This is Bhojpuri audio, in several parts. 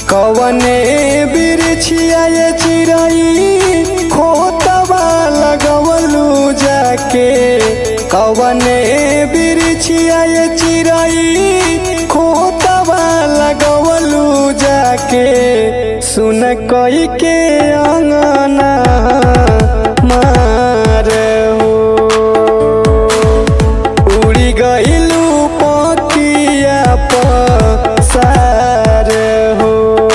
कवने बिरछिया ये चिरई खोतवा लगवलू जाके कवने बिरछिया ये चिरई खोतवा लगवलू जाके सुन कई के अंगना मार हो उड़ी गइलू पकिया पसार हो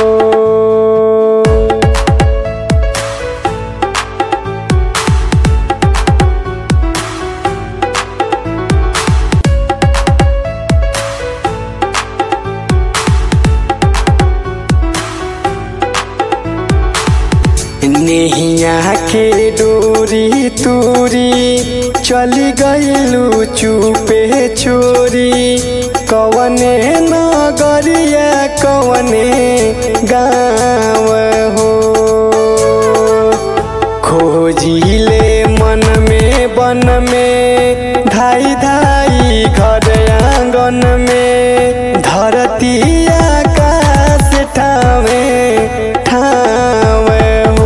नेहिया के डोरी तूरी चली गइलू चुपे चोरी कवने नगरिया कवने गाँव हो खोजिले मन में बन में धाई धाई घर आंगन में धरती आकाश ठावे ठावे हो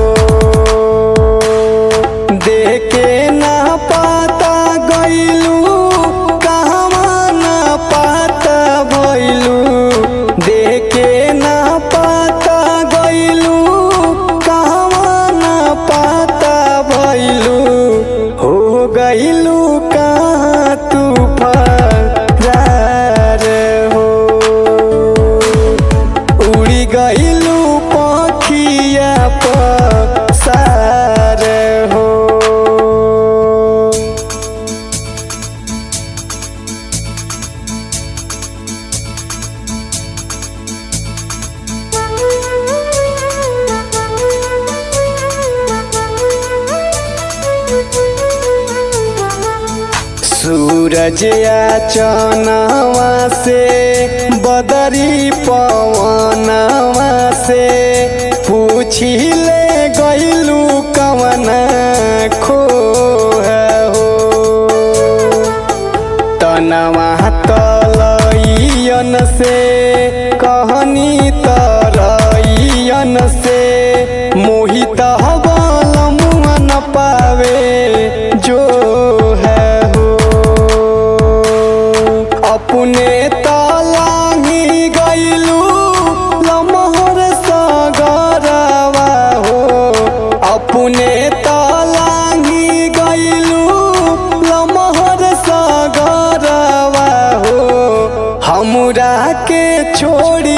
देखे ना पाता गइलू कहवा ना पाता भइलू देखे ना पाता गइलू कहवा ना पाता भइलू हो गइलू कहाँ तू फरार हो उड़ी गइलू पखिया पसार हो सूरज या चनवा से बदरी पवनवा से पूछी ले गइलू कवना खो हो तनवा तलइयन से कहनी तरइयन से मोहित हवल मुआ न पावे जो है हो अपने तलाही गइलू लमहर सगरवा हो अपने तलाही गइलू लमहर सगरवा हो हमरा के छोड़ी